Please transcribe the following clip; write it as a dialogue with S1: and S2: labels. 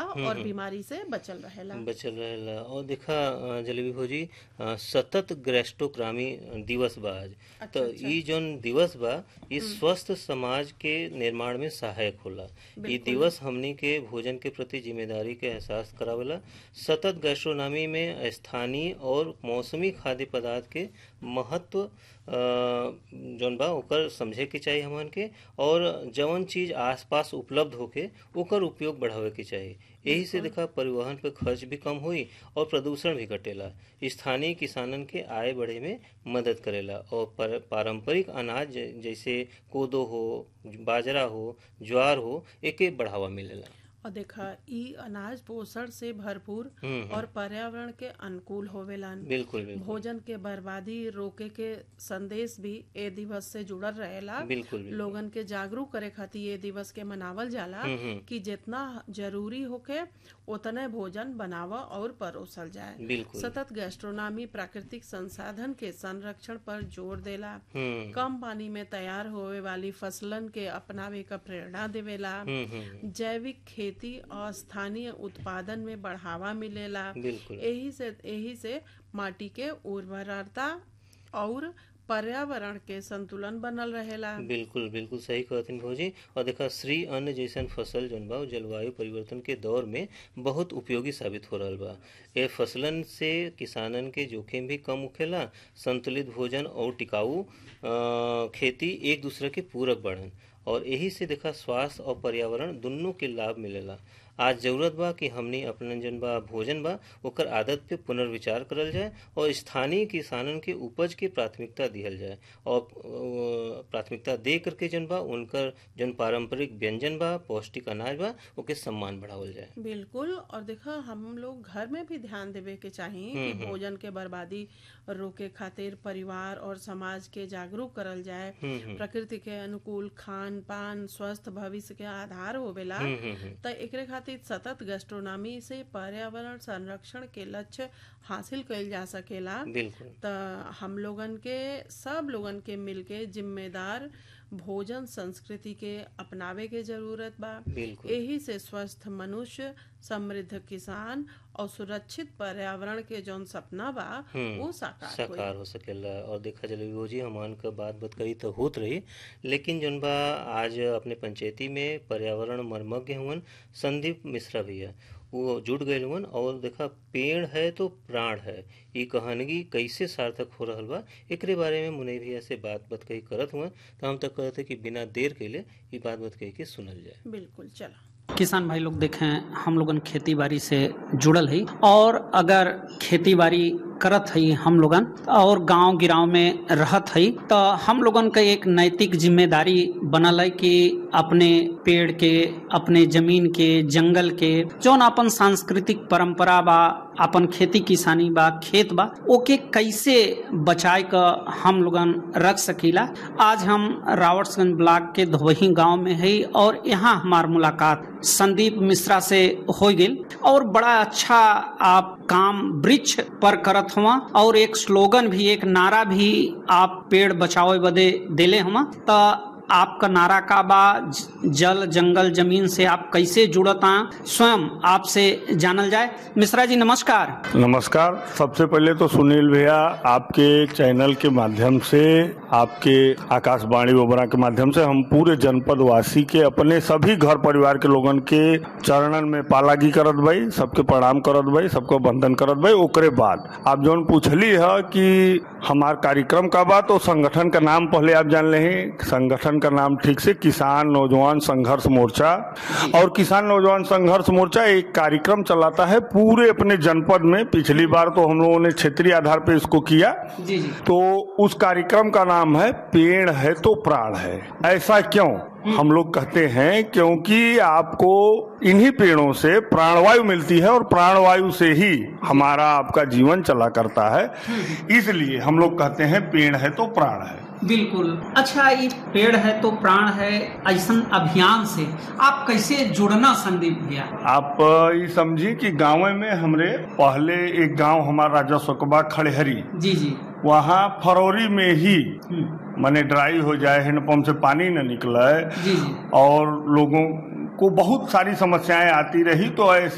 S1: और बीमारी से बचल रहेला
S2: बचल रहेला और देखा अ, जलेबी भौजी अ, सतत ग्रेस्टोक्रामी दिवस बा आज तो ई जौन दिवस बा ई स्वस्थ समाज के निर्माण में सहायक होला ई दिवस हमनी के भोजन के प्रति जिम्मेदारी के एहसास करावेला सतत गैस्ट्रोनॉमी में स्थानीय और मौसमी खाद्य पदार्थ के महत्व अ, जौन बा ओकर समझे के चाहिए हमन के और जवन चीज आसपास उपलब्ध होके ओकर उपयोग बढ़ावे के चाहिए यही से देखा परिवहन पे खर्च भी कम हुई और प्रदूषण भी घटेला स्थानीय किसानन के आय बढ़े में मदद करेला और पर, पारंपरिक अनाज जै- जैसे कोदो हो बाजरा हो ज्वार हो एके बढ़ावा मिलेला
S1: और देखा ई अनाज पोषण से भरपूर
S2: हम्म,
S1: और पर्यावरण के अनुकूल होवेलन
S2: बिल्कुल बिल्कुल
S1: भोजन के बर्बादी रोके के संदेश भी ए दिवस से जुड़ल रहेला
S2: बिल्कुल बिल्कुल
S1: लोगन के जागरूक करे खातिर ये दिवस के मनावल जाला
S2: हम्म, हम्म,
S1: कि जितना जरूरी होके उतने भोजन बनावा और परोसल जाए
S2: बिल्कुल
S1: सतत गैस्ट्रोनॉमी प्राकृतिक संसाधन के संरक्षण पर जोर देला
S2: हम्म
S1: कम पानी में तैयार होवे वाली फसलन के अपनावे का प्रेरणा देवेला
S2: हम्म हम्म
S1: जैविक खेती और स्थानीय उत्पादन में बढ़ावा मिलेला
S2: बिल्कुल
S1: यही से यही से माटी के उर्वरता और पर्यावरण के संतुलन बनल रहेला
S2: बिल्कुल बिल्कुल सही कहथिन भौजी और देखा श्री अन्न जैसन फसल जौन बा उ जलवायु परिवर्तन के दौर में बहुत उपयोगी साबित हो रहल बा ए फसलन से किसानन के जोखिम भी कम होखेला संतुलित भोजन और टिकाऊ अ, खेती एक दूसरे के पूरक बढ़न और यही से देखा स्वास्थ्य और पर्यावरण दुनों के लाभ मिलेला आज जरूरत बा कि हमनी अपने जन बा भोजन बा ओकर आदत पे पुनर्विचार करल जाए और स्थानीय किसानन के उपज के प्राथमिकता दिहल जाए और अ, प्राथमिकता दे करके जन बा उनकर जन पारंपरिक व्यंजन बा पौष्टिक अनाज बा ओके सम्मान बढ़ावल जाए
S1: बिल्कुल और देखा हम लोग घर में भी ध्यान देवे के चाहिए कि भोजन के बर्बादी रोके खातिर परिवार और समाज के जागरूक करल जाए
S2: हम्म हम्म
S1: प्रकृति के अनुकूल खान पान स्वस्थ भविष्य के आधार होवेला
S2: हम्म हम्म हम्म,
S1: त एकरे खातिर सतत गैस्ट्रोनॉमी से पर्यावरण संरक्षण के लक्ष्य हासिल कइल जा सकेला
S2: बिल्कुल
S1: त हम लोगन के सब लोगन के मिलके जिम्मेदार भोजन संस्कृति के अपनावे के जरूरत बा
S2: बिल्कुल
S1: यही से स्वस्थ मनुष्य समृद्ध किसान और सुरक्षित पर्यावरण के जौन सपना बा
S2: हम्म,
S1: वो साकार होई
S2: साकार हो सकेला और देखा जलेबी भौजी हमान का बात बात कही तो होत रही लेकिन जौन बा आज अपने पंचायती में पर्यावरण मर्मज्ञ हुवन संदीप मिश्रा भैया वो जुट गए हुवन और देखा पेड़ है तो प्राण है ई कहानगी कैसे सार्थक हो रहल बा एकरे बारे में मुनई भैया से बात बात कही करत हुआ तो हम तक कहते कि बिना देर के लिए ये बात बात कही के सुनल जाए
S1: बिल्कुल चला
S3: किसान भाई लोग देखें हम लोगन खेती बाड़ी से जुड़ल है और अगर खेती बाड़ी करत है हम लोगन और गांव गिराव में रहत है तो हम लोगन का एक नैतिक जिम्मेदारी बनल है कि अपने पेड़ के अपने जमीन के जंगल के जौन अपन सांस्कृतिक परंपरा बा अपन खेती किसानी बा खेत बा ओके कैसे बचाए क हम लोगन रख सकीला आज हम रावटगंज ब्लॉक के धोबही गांव में है और यहाँ हमार मुलाकात संदीप मिश्रा से हो गई और बड़ा अच्छा आप काम वृक्ष पर करत हुआ और एक स्लोगन भी एक नारा भी आप पेड़ बचाओ बदे देले हुआ तो आपका नारा का बा ज- जल जंगल जमीन से आप कैसे जुड़ता स्वयं आपसे जानल जाए मिश्रा जी नमस्कार
S4: नमस्कार सबसे पहले तो सुनील भैया आपके चैनल के माध्यम से आपके आकाशवाणी ओबरा के माध्यम से हम पूरे जनपद वासी के अपने सभी घर परिवार के लोगन के चरणन में पालागी करत भाई सबके प्रणाम करत भाई सबको वंदन करत भाई ओकरे बाद आप जौन पूछली है कि हमार कार्यक्रम का बात तो संगठन का नाम पहले आप जान ले संगठन का नाम ठीक से किसान नौजवान संघर्ष मोर्चा और किसान नौजवान संघर्ष मोर्चा एक कार्यक्रम चलाता है पूरे अपने जनपद में पिछली बार तो हम लोगों ने क्षेत्रीय आधार पे इसको किया
S3: जी जी
S4: तो उस कार्यक्रम का नाम है पेड़ है तो प्राण है ऐसा क्यों हम लोग कहते हैं क्योंकि आपको इन्हीं पेड़ों से प्राणवायु मिलती है और प्राणवायु से ही हमारा आपका जीवन चला करता है इसलिए हम लोग कहते हैं पेड़ है तो प्राण है
S3: बिल्कुल अच्छा ये पेड़ है तो प्राण है ऐसा अभियान से आप कैसे जुड़ना संदीप भैया
S4: आप ये समझिए कि गाँव में हमरे पहले एक गांव हमारा राजस्व कबा खड़हरी
S3: जी जी
S4: वहाँ फरवरी में ही
S3: हम्म,
S4: माने ड्राई हो जाए हैंडपम्प से पानी न निकले
S3: जी जी
S4: और लोगों को बहुत सारी समस्याएं आती रही तो ऐसे